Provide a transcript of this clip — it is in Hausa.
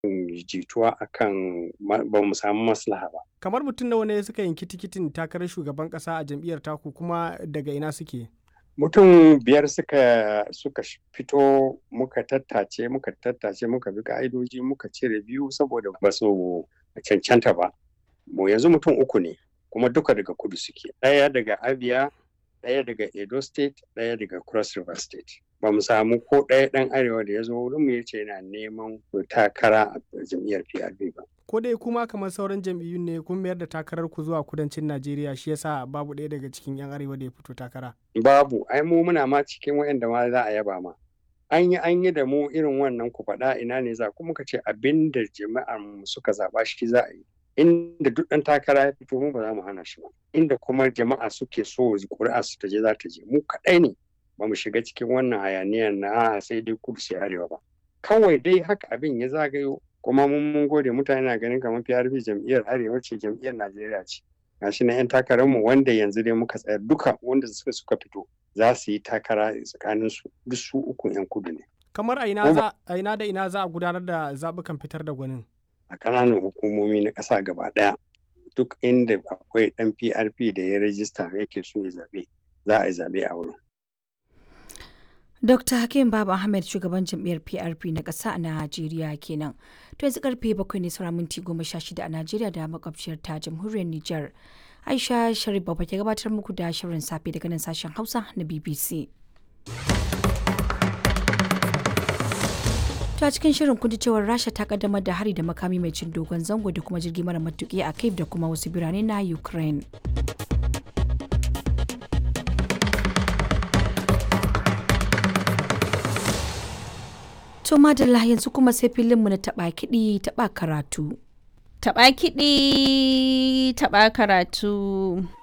jituwa akan ba mu samu maslaha ba. Kamar mutum nawa ne suka yanki tikitin takarar shugaban ƙasa a jam'iyyar taku kuma daga ina suke? Mutum biyar suka suka fito muka tattace muka tattace muka bi ka'idoji muka cire biyu saboda ba su cancanta ba. Mu yanzu mutum uku ne kuma duka daga kudu suke. Ɗaya daga Abia, ɗaya daga Edo State, ɗaya daga Cross River State. Ba mu samu ko ɗaya ɗan arewa da ya zo wurin mu yace yana neman takara a jam'iyyar PRP ba. Ko dai kuma kamar sauran jam'iyyun ne kun mayar da takarar ku zuwa kudancin Najeriya shi yasa babu ɗaya daga cikin 'yan arewa da ya fito takara. Babu, ai mu muna ma cikin waɗanda ma za a yaba ma. An yi an yi da mu irin wannan ku faɗa ina ne za kuma ka ce abin da jama'ar mu suka zaɓa shi za a yi. inda duk ɗan takara ya fito mu ba za mu hana shi ba inda kuma jama'a suke so ƙuri'a su ta je za ta je mu kaɗai ne ba mu shiga cikin wannan hayaniyar na sai dai kudu sai arewa ba kawai dai haka abin ya zagayo kuma mun mun gode mutane na ganin kamar PRP jam'iyyar arewa ce jam'iyyar Najeriya ce gashi na 'yan takararmu wanda yanzu dai muka tsaya duka wanda suka suka fito za su yi takara tsakanin su duk su uku 'yan kudu ne kamar a ina da ina za a gudanar da zaɓukan fitar da gwanin a ƙananan hukumomi na ƙasa gaba ɗaya duk inda akwai ɗan PRP da ya rajista yake so ya zaɓe za a yi zaɓe a wurin. Dr. Hakim Baba Ahmed shugaban jam'iyyar PRP na ƙasa a Najeriya kenan. To yanzu karfe bakwai ne sauran minti goma sha shida a Najeriya da makwabciyar ta jamhuriyar Nijar. Aisha Sharif Baba ke gabatar muku da shirin safe daga nan sashen Hausa na BBC. ta cikin shirin kun cewar rasha ta kaddamar da hari da makami mai cin dogon zango da kuma jirgi mara matuki a kiev da kuma wasu birane na ukraine to madalla yanzu kuma sai filinmu na taba kiɗi taba karatu taba kiɗi taba karatu